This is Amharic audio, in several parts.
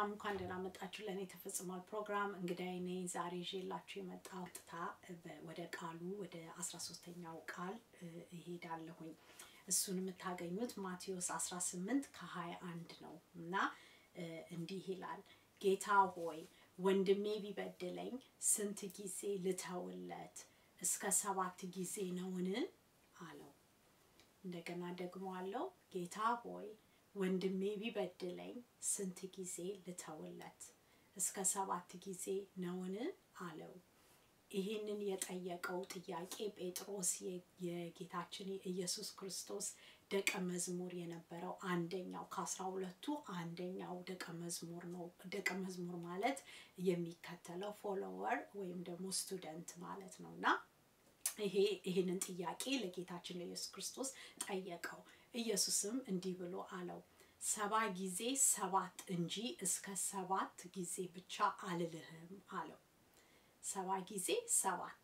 እንኳን ደህና መጣችሁ ለእኔ ተፈጽሟል ፕሮግራም እንግዲህ እኔ ዛሬ ይዤላችሁ የመጣው ጥታ ወደ ቃሉ ወደ አስራ ሶስተኛው ቃል እሄዳለሁኝ እሱን የምታገኙት ማቴዎስ 18 ከ21 ነው እና እንዲህ ይላል ጌታ ሆይ ወንድሜ ቢበድለኝ ስንት ጊዜ ልተውለት እስከ ሰባት ጊዜ ነውን አለው እንደገና ደግሞ አለው ጌታ ሆይ ወንድሜ ቢበድለኝ ስንት ጊዜ ልተውለት እስከ ሰባት ጊዜ ነውን አለው ይህንን የጠየቀው ጥያቄ ጴጥሮስ የጌታችን የኢየሱስ ክርስቶስ ደቀ መዝሙር የነበረው አንደኛው ከአስራ ሁለቱ አንደኛው ደቀ መዝሙር ነው ደቀ መዝሙር ማለት የሚከተለው ፎሎወር ወይም ደግሞ ስቱደንት ማለት ነው እና ይሄ ይህንን ጥያቄ ለጌታችን ለኢየሱስ ክርስቶስ ጠየቀው ኢየሱስም እንዲህ ብሎ አለው ሰባ ጊዜ ሰባት እንጂ እስከ ሰባት ጊዜ ብቻ አልልህም አለው ሰባ ጊዜ ሰባት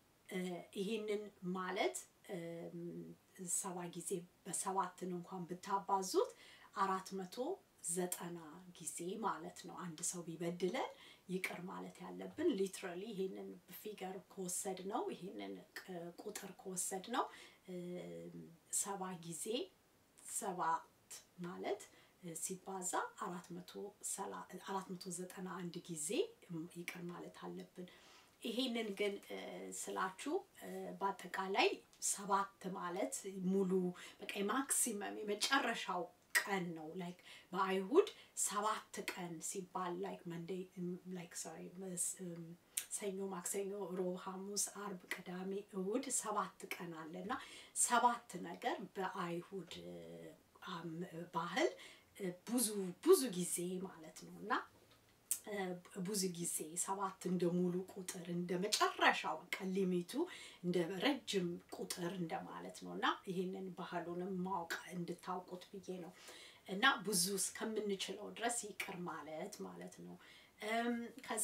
ይህንን ማለት ሰባ ጊዜ በሰባትን እንኳን ብታባዙት አራት መቶ ዘጠና ጊዜ ማለት ነው አንድ ሰው ቢበድለን ይቅር ማለት ያለብን ሊትራሊ ይህንን ፊገር ከወሰድ ነው ይህንን ቁጥር ከወሰድ ነው ሰባ ጊዜ ሰባት ማለት ሲባዛ አራት መቶ ዘጠና አንድ ጊዜ ይቅር ማለት አለብን ይሄንን ግን ስላችሁ በአጠቃላይ ሰባት ማለት ሙሉ በቃ ማክሲመም የመጨረሻው ቀን ነው ላይክ በአይሁድ ሰባት ቀን ሲባል ላይክ መንዴ ላይክ ሶሪ ሰኞ ማክሰኞ ሮብ ሐሙስ አርብ ቅዳሜ እሁድ ሰባት ቀን አለ እና ሰባት ነገር በአይሁድ ባህል ብዙ ብዙ ጊዜ ማለት ነው እና ብዙ ጊዜ ሰባት እንደ ሙሉ ቁጥር እንደ መጨረሻው ቀን ሊሚቱ እንደ ረጅም ቁጥር እንደማለት ነው እና ይህንን ባህሉንም ማወቅ እንድታውቁት ብዬ ነው እና ብዙ እስከምንችለው ድረስ ይቅር ማለት ማለት ነው ከዛ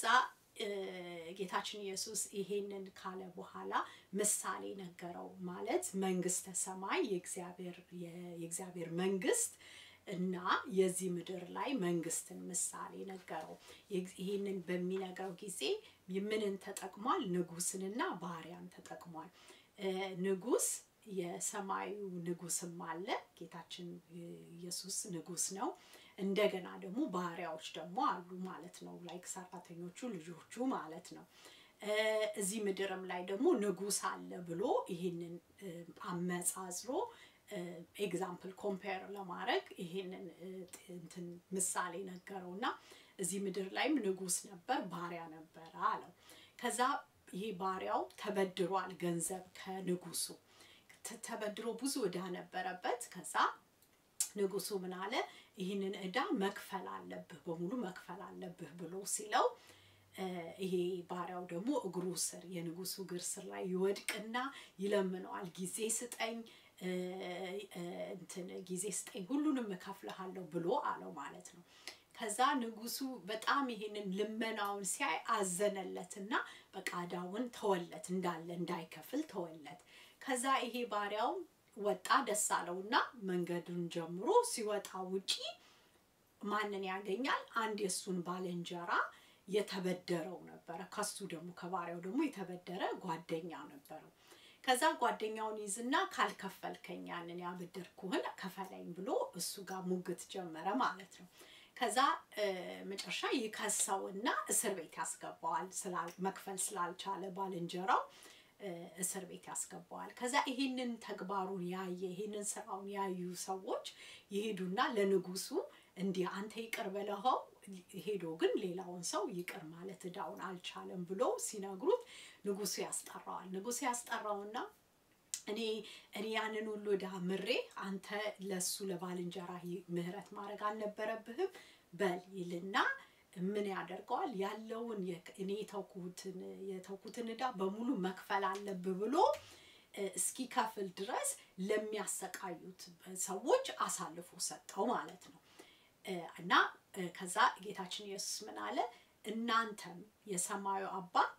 ጌታችን ኢየሱስ ይሄንን ካለ በኋላ ምሳሌ ነገረው ማለት መንግስተ ሰማይ የእግዚአብሔር መንግስት እና የዚህ ምድር ላይ መንግስትን ምሳሌ ነገረው ይህንን በሚነግረው ጊዜ ምንን ተጠቅሟል ንጉስንና ባሪያን ተጠቅሟል ንጉስ የሰማዩ ንጉስም አለ ጌታችን ኢየሱስ ንጉስ ነው እንደገና ደግሞ ባሪያዎች ደግሞ አሉ ማለት ነው ላይክ ሰራተኞቹ ልጆቹ ማለት ነው እዚህ ምድርም ላይ ደግሞ ንጉስ አለ ብሎ ይህንን አመጻዝሮ ኤግዛምፕል ኮምፔር ለማድረግ ይሄንን እንትን ምሳሌ ነገረው እና እዚህ ምድር ላይም ንጉስ ነበር ባሪያ ነበረ አለው ከዛ ይሄ ባሪያው ተበድሯል ገንዘብ ከንጉሱ ተበድሮ ብዙ እዳ ነበረበት ከዛ ንጉሱ ምን አለ ይህንን እዳ መክፈል አለብህ በሙሉ መክፈል አለብህ ብሎ ሲለው ይሄ ባሪያው ደግሞ እግሩ ስር የንጉሱ እግር ስር ላይ ይወድቅና ይለምነዋል ጊዜ ስጠኝ እንትን ጊዜ ስጠኝ ሁሉንም እከፍልሃለሁ ብሎ አለው ማለት ነው ከዛ ንጉሱ በጣም ይሄንን ልመናውን ሲያይ አዘነለትና በቃዳውን ተወለት እንዳለ እንዳይከፍል ተወለት ከዛ ይሄ ባሪያው ወጣ ደስ አለውና መንገዱን ጀምሮ ሲወጣ ውጪ ማንን ያገኛል አንድ የእሱን ባልንጀራ የተበደረው ነበረ ከሱ ደግሞ ከባሪያው ደግሞ የተበደረ ጓደኛ ነበረው ከዛ ጓደኛውን ይዝና ካልከፈልከኝ ያንን ያበደርኩህን ከፈለኝ ብሎ እሱ ጋር ሙግት ጀመረ ማለት ነው ከዛ መጨረሻ ይከሰውና እስር ቤት ያስገባዋል መክፈል ስላልቻለ ባልንጀራው እስር ቤት ያስገባዋል ከዛ ይሄንን ተግባሩን ያየ ይሄንን ስራውን ያዩ ሰዎች ይሄዱና ለንጉሱ እንዲህ አንተ ይቅር በለኸው ሄዶ ግን ሌላውን ሰው ይቅር ማለት እዳውን አልቻለም ብሎ ሲነግሩት ንጉሱ ያስጠራዋል ንጉሱ ያስጠራውና እኔ እኔ ያንን ሁሉ እዳ ምሬ አንተ ለሱ ለባልንጀራ ምህረት ማድረግ አልነበረብህም በል ይልና ምን ያደርገዋል ያለውን እኔ የተውኩትን የተውኩትን እዳ በሙሉ መክፈል አለብህ ብሎ እስኪከፍል ድረስ ለሚያሰቃዩት ሰዎች አሳልፎ ሰጠው ማለት ነው እና ከዛ ጌታችን ኢየሱስ ምን አለ እናንተም የሰማዩ አባት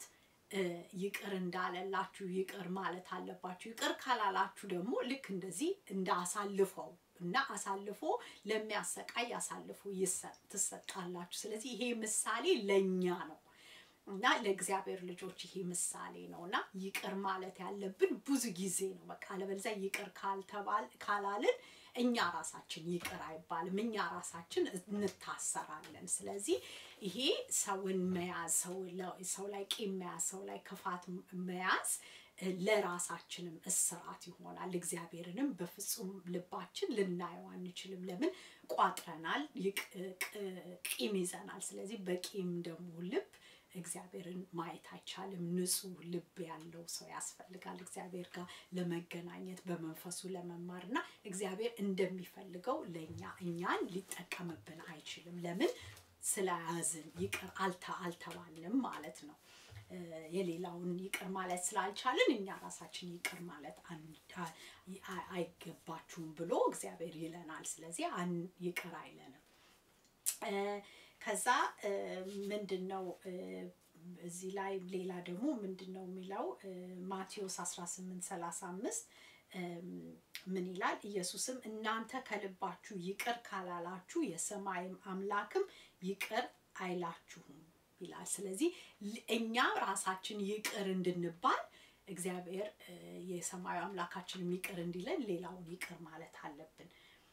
ይቅር እንዳለላችሁ ይቅር ማለት አለባችሁ። ይቅር ካላላችሁ ደግሞ ልክ እንደዚህ እንዳሳልፈው እና አሳልፎ ለሚያሰቃይ አሳልፎ ትሰጣላችሁ። ስለዚህ ይሄ ምሳሌ ለእኛ ነው እና ለእግዚአብሔር ልጆች ይሄ ምሳሌ ነው እና ይቅር ማለት ያለብን ብዙ ጊዜ ነው። በቃ አለበለዚያ ይቅር ካልተባል ካላልን እኛ ራሳችን ይቅር አይባልም፣ እኛ ራሳችን እንታሰራለን። ስለዚህ ይሄ ሰውን መያዝ ሰው ላይ ቂም መያዝ፣ ሰው ላይ ክፋት መያዝ ለራሳችንም እስራት ይሆናል። እግዚአብሔርንም በፍጹም ልባችን ልናየው አንችልም። ለምን ቋጥረናል፣ ቂም ይዘናል። ስለዚህ በቂም ደግሞ ልብ እግዚአብሔርን ማየት አይቻልም። ንጹህ ልብ ያለው ሰው ያስፈልጋል እግዚአብሔር ጋር ለመገናኘት በመንፈሱ ለመማር እና እግዚአብሔር እንደሚፈልገው ለእኛ እኛን ሊጠቀምብን አይችልም። ለምን ስለያዝን ይቅር አልተ አልተባልንም ማለት ነው። የሌላውን ይቅር ማለት ስላልቻልን እኛ ራሳችን ይቅር ማለት አይገባችሁም ብሎ እግዚአብሔር ይለናል። ስለዚህ ይቅር አይለንም። ከዛ ምንድን ነው እዚህ ላይ ሌላ ደግሞ ምንድን ነው የሚለው ማቴዎስ 18 35 ምን ይላል? ኢየሱስም እናንተ ከልባችሁ ይቅር ካላላችሁ የሰማይም አምላክም ይቅር አይላችሁም ይላል። ስለዚህ እኛ ራሳችን ይቅር እንድንባል እግዚአብሔር የሰማዩ አምላካችንም ይቅር እንዲለን ሌላውን ይቅር ማለት አለብን።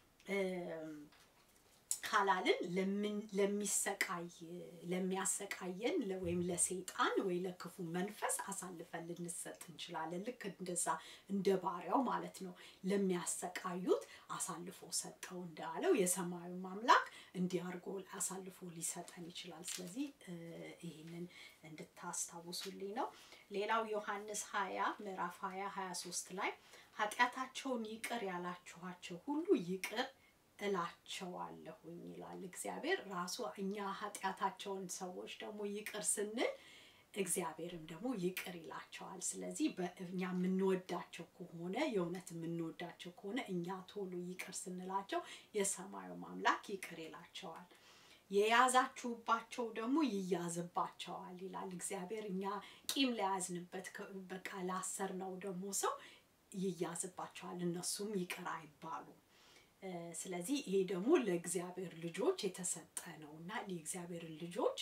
ካላልን ለሚሰቃይ ለሚያሰቃየን ወይም ለሰይጣን ወይ ለክፉ መንፈስ አሳልፈን ልንሰጥ እንችላለን። ልክ እንደዛ እንደ ባሪያው ማለት ነው። ለሚያሰቃዩት አሳልፎ ሰጠው እንዳለው የሰማዩ አምላክ እንዲህ አድርጎ አሳልፎ ሊሰጠን ይችላል። ስለዚህ ይህንን እንድታስታውሱልኝ ነው። ሌላው ዮሐንስ ሀያ ምዕራፍ ሀያ ሀያ ሶስት ላይ ኃጢአታቸውን ይቅር ያላችኋቸው ሁሉ ይቅር እላቸዋለሁኝ ይላል እግዚአብሔር ራሱ። እኛ ኃጢአታቸውን ሰዎች ደግሞ ይቅር ስንል እግዚአብሔርም ደግሞ ይቅር ይላቸዋል። ስለዚህ እኛ የምንወዳቸው ከሆነ የእውነት የምንወዳቸው ከሆነ እኛ ቶሎ ይቅር ስንላቸው የሰማዩ አምላክ ይቅር ይላቸዋል። የያዛችሁባቸው ደግሞ ይያዝባቸዋል ይላል እግዚአብሔር። እኛ ቂም ለያዝንበት በቃ ላሰርነው ደግሞ ሰው ይያዝባቸዋል፣ እነሱም ይቅር አይባሉም። ስለዚህ ይሄ ደግሞ ለእግዚአብሔር ልጆች የተሰጠ ነው እና የእግዚአብሔርን ልጆች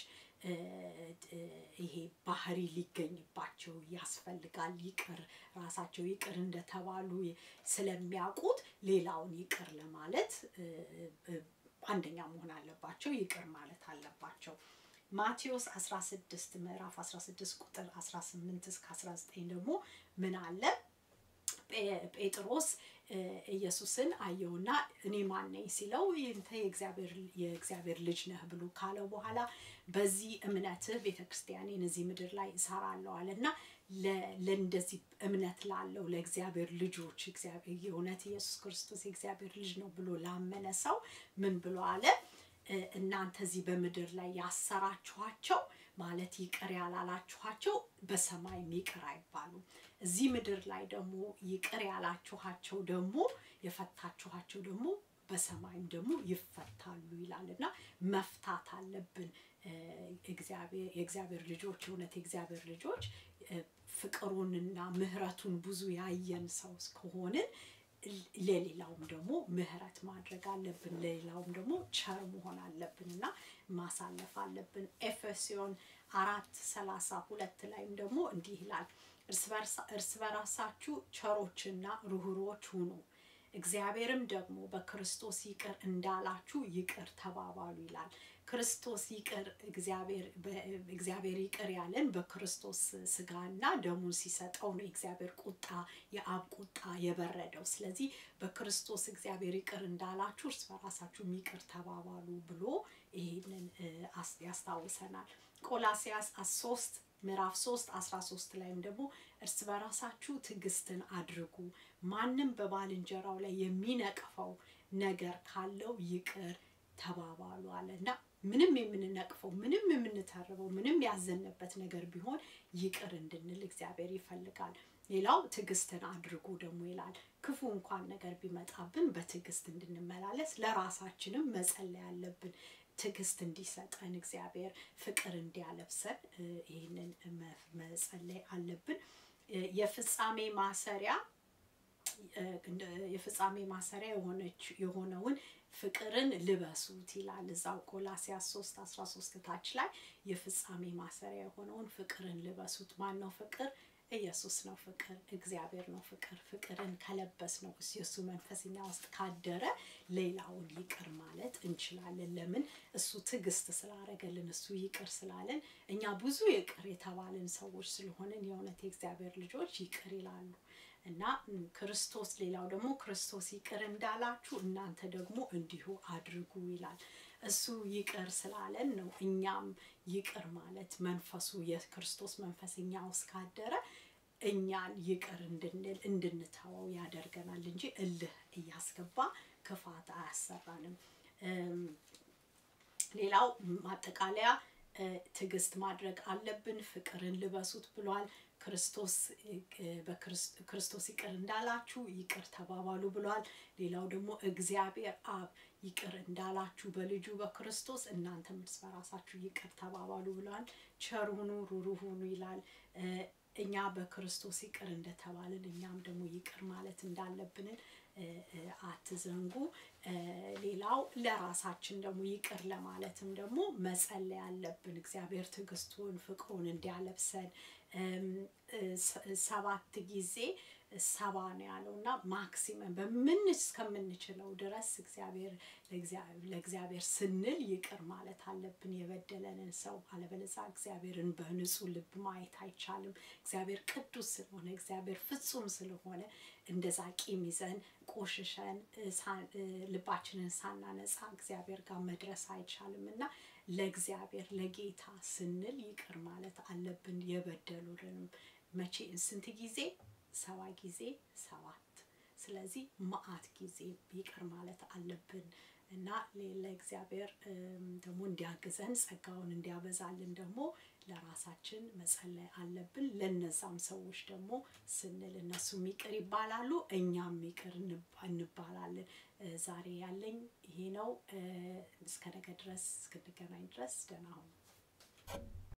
ይሄ ባህሪ ሊገኝባቸው ያስፈልጋል። ይቅር ራሳቸው ይቅር እንደተባሉ ስለሚያውቁት ሌላውን ይቅር ለማለት አንደኛ መሆን አለባቸው፣ ይቅር ማለት አለባቸው። ማቴዎስ 16 ምዕራፍ 16 ቁጥር 18 እስከ 19 ደግሞ ምን አለ? ጴጥሮስ ኢየሱስን አየውና እኔ ማን ነኝ ሲለው ይንተ የእግዚአብሔር ልጅ ነህ ብሎ ካለው በኋላ በዚህ እምነትህ ቤተ ክርስቲያኔን እዚህ ምድር ላይ እሰራለሁ አለ እና ለእንደዚህ እምነት ላለው ለእግዚአብሔር ልጆች እግዚአብሔር የእውነት ኢየሱስ ክርስቶስ የእግዚአብሔር ልጅ ነው ብሎ ላመነ ሰው ምን ብሎ አለ? እናንተ እዚህ በምድር ላይ ያሰራችኋቸው ማለት ይቅር ያላላችኋቸው በሰማይም ይቅር አይባሉም። እዚህ ምድር ላይ ደግሞ ይቅር ያላችኋቸው ደግሞ የፈታችኋቸው ደግሞ በሰማይም ደግሞ ይፈታሉ ይላል እና መፍታት አለብን። የእግዚአብሔር ልጆች የእውነት የእግዚአብሔር ልጆች ፍቅሩንና ምሕረቱን ብዙ ያየን ሰው ከሆንን ለሌላውም ደግሞ ምህረት ማድረግ አለብን። ለሌላውም ደግሞ ቸር መሆን አለብን እና ማሳለፍ አለብን። ኤፌሶን አራት ሰላሳ ሁለት ላይም ደግሞ እንዲህ ይላል እርስ በራሳችሁ ቸሮችና ርኅሩኆች ሁኑ፣ እግዚአብሔርም ደግሞ በክርስቶስ ይቅር እንዳላችሁ ይቅር ተባባሉ ይላል። ክርስቶስ ይቅር እግዚአብሔር ይቅር ያለን በክርስቶስ ስጋና ደሙን ሲሰጠው ነው። የእግዚአብሔር ቁጣ የአብ ቁጣ የበረደው። ስለዚህ በክርስቶስ እግዚአብሔር ይቅር እንዳላችሁ እርስ በራሳችሁም ይቅር ተባባሉ ብሎ ይህንን ያስታውሰናል። ቆላሲያስ ሶስት ምዕራፍ 3 13 ላይም ደግሞ እርስ በራሳችሁ ትዕግስትን አድርጉ፣ ማንም በባልንጀራው ላይ የሚነቅፈው ነገር ካለው ይቅር ተባባሉ አለ እና ምንም የምንነቅፈው ምንም የምንተርበው ምንም ያዘንበት ነገር ቢሆን ይቅር እንድንል እግዚአብሔር ይፈልጋል። ሌላው ትዕግስትን አድርጉ ደግሞ ይላል። ክፉ እንኳን ነገር ቢመጣብን በትዕግስት እንድንመላለስ ለራሳችንም መጸለይ አለብን። ትዕግስት እንዲሰጠን እግዚአብሔር ፍቅር እንዲያለብሰን ይህንን መጸለይ አለብን። የፍጻሜ ማሰሪያ የፍጻሜ ማሰሪያ የሆነች የሆነውን ፍቅርን ልበሱት ይላል እዛው ቆላሲያስ 3 13 ታች ላይ የፍጻሜ ማሰሪያ የሆነውን ፍቅርን ልበሱት። ማን ነው ፍቅር? ኢየሱስ ነው ፍቅር፣ እግዚአብሔር ነው ፍቅር። ፍቅርን ከለበስ ነው የእሱ መንፈስ እኛ ውስጥ ካደረ ሌላውን ይቅር ማለት እንችላለን። ለምን? እሱ ትዕግስት ስላረገልን፣ እሱ ይቅር ስላለን፣ እኛ ብዙ ይቅር የተባልን ሰዎች ስለሆንን የእውነት የእግዚአብሔር ልጆች ይቅር ይላሉ። እና ክርስቶስ ሌላው ደግሞ ክርስቶስ ይቅር እንዳላችሁ እናንተ ደግሞ እንዲሁ አድርጉ ይላል። እሱ ይቅር ስላለን ነው እኛም ይቅር ማለት መንፈሱ የክርስቶስ መንፈስ እኛ ውስጥ ካደረ እኛን ይቅር እንድንል እንድንተወው ያደርገናል እንጂ እልህ እያስገባ ክፋት አያሰራንም። ሌላው ማጠቃለያ ትዕግስት ማድረግ አለብን። ፍቅርን ልበሱት ብሏል። ክርስቶስ ክርስቶስ ይቅር እንዳላችሁ ይቅር ተባባሉ ብሏል። ሌላው ደግሞ እግዚአብሔር አብ ይቅር እንዳላችሁ በልጁ በክርስቶስ እናንተም እርስ በራሳችሁ ይቅር ተባባሉ ብሏል። ቸር ሁኑ፣ ሩህሩህ ሁኑ ይላል። እኛ በክርስቶስ ይቅር እንደተባልን እኛም ደግሞ ይቅር ማለት እንዳለብንን አትዘንጉ። ሌላው ለራሳችን ደግሞ ይቅር ለማለትም ደግሞ መጸለይ አለብን። እግዚአብሔር ትዕግስቱን ፍቅሩን እንዲያለብሰን ሰባት ጊዜ ሰባ ነው ያለው እና ማክሲመም በምን እስከምንችለው ድረስ እግዚአብሔር ለእግዚአብሔር ስንል ይቅር ማለት አለብን የበደለንን ሰው። አለበለዚያ እግዚአብሔርን በንጹህ ልብ ማየት አይቻልም። እግዚአብሔር ቅዱስ ስለሆነ እግዚአብሔር ፍጹም ስለሆነ እንደዛ ቂም ይዘን ቆሽሸን ልባችንን ሳናነጻ እግዚአብሔር ጋር መድረስ አይቻልም እና ለእግዚአብሔር ለጌታ ስንል ይቅር ማለት አለብን። የበደሉንም መቼ ስንት ጊዜ? ሰባ ጊዜ ሰባት። ስለዚህ መዓት ጊዜ ይቅር ማለት አለብን እና ለእግዚአብሔር ደግሞ እንዲያግዘን ጸጋውን እንዲያበዛልን ደግሞ ለራሳችን መጸለይ አለብን። ለነዛም ሰዎች ደግሞ ስንል እነሱም ይቅር ይባላሉ፣ እኛም ይቅር እንባላለን። ዛሬ ያለኝ ይሄ ነው። እስከ ነገ ድረስ እስክንገናኝ ድረስ ደህና ሁኑ።